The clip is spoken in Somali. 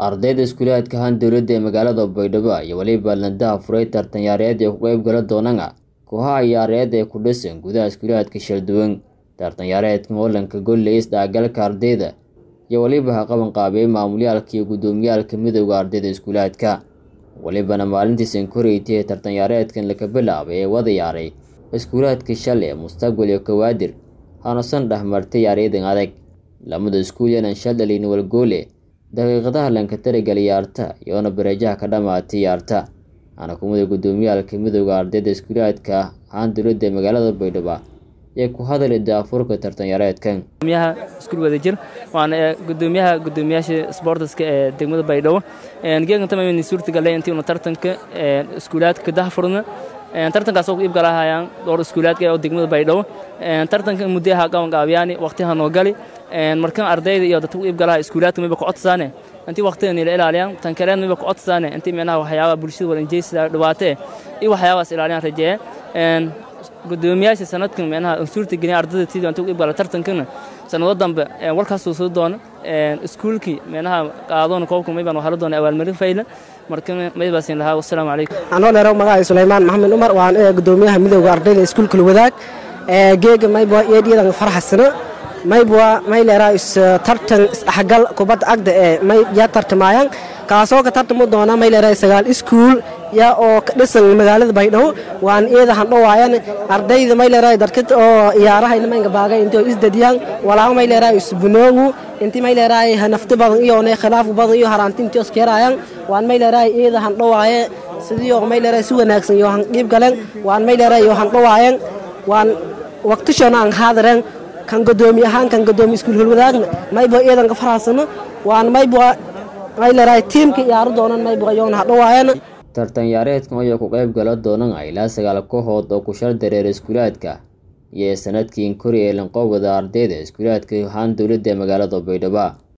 ardayda iskuulaadka ahaan dowladda ee magaalada baydhabo iyo weliba nadaha furay tartanyaareed ee ku qeyb gala doonana kooxaha ciyaareed ee ku dhisan gudaha iskuulaadka shalduwan tartanyaareedkan holanka golley isdhexgalka ardayda iyo weliba ha qaban qaabiyey maamulyaalka iyo guddoomiyaalka midowda ardayda iskuulaadka welibana maalintiisan koreytay ee tartanyaareedkan laga bilaabay ee wada yaaray iskuulaadka shale mustaqbal iyo kawaadir hanuusan dhexmartay yaaryadan adag lamada iskuul yanan shal dhalin walgoole daqiiqadaha lanka tarigal yaarta iyoona bareejaha ka dhamaatay yaarta ana kumida guddoomiyaalka midowda ardayda iskuulaadka ahaan dowladda ee magaalada baydhabo ee ku hadalay daafurka tartanyaareedkan gudoomiyaha iskuul wadajir waana gudoomiyaha gudoomiyaasha sportska ee degmada baydhabo geegan tamayn suurtagalay intii una tartanka iskuulaadka dahfurna tartankaas oo iib galahayaan dhowr iskuulaadka oo degmada baydhabo tartanka muddaha qaban qaabiyaani waqtiha noo gali markan ardayda iyo dadka iib galaha iskuulaadka mayba ku codsaane intii waqtiga nila ilaaliyaan tan kaleed mayba ku codsaane intii meelaha waxyaabaha bulshada walanjeysida dhibaatee iyo waxyaabahaas ilaaliyaan rajeeye gudoomiyaasha sanadkan meenaha suurta gelin ardayda sidii intuu iib gala tartankana sanado dambe warkaasuu soo doona iskuulkii meenaha qaadoona koobka maybaan waxaa la doona abaalmarin fayla marka maybaasin lahaa wasalaamu calaykum anoo dheero magacay sulaymaan maxamed umar waan gudoomiyaha midowda ardayda iskuulka wadaag geega mayba eedyadan farxasana maybwa may leeraa is tartan isdhexgal kubadda agda ee may yaa tartamayaan kaasoo ka tartamo doona may leeraa sagaal iskuul yaa oo ka dhisan magaalada baydhabo waan iyada handhowaayan ardayda may leeraa dadka oo ciyaaraha ilmaynka baagay intoo isdadiyaan walaago may leeraa isbunoogu inti may leeraa hanafti badan iyo ne khilaaf badan iyo haraanti intii oskeerayaan waan may leeraa iyada handhowaaye sidii oo may leeraa si wanaagsan iyo han qiib galeen waan may leeraa iyo handhowaayan waan waqtishoona aan haadareen kan godoomi ahaan kan godoomi iskuul hulwadaagna mayba iyadan ka faraasano waan mayba may leedahay tiimka ciyaaro doonan mayba yoon hadhowaayana tartanyaareedkan ayaa ku qayb gala doonana ilaa sagaal kooxood oo ku shar dareera iskuulaadka iyo sanadkiin kori ee lanqoobada ardayda iskuulaadka ahaan dowladda ee magaalada baydhabo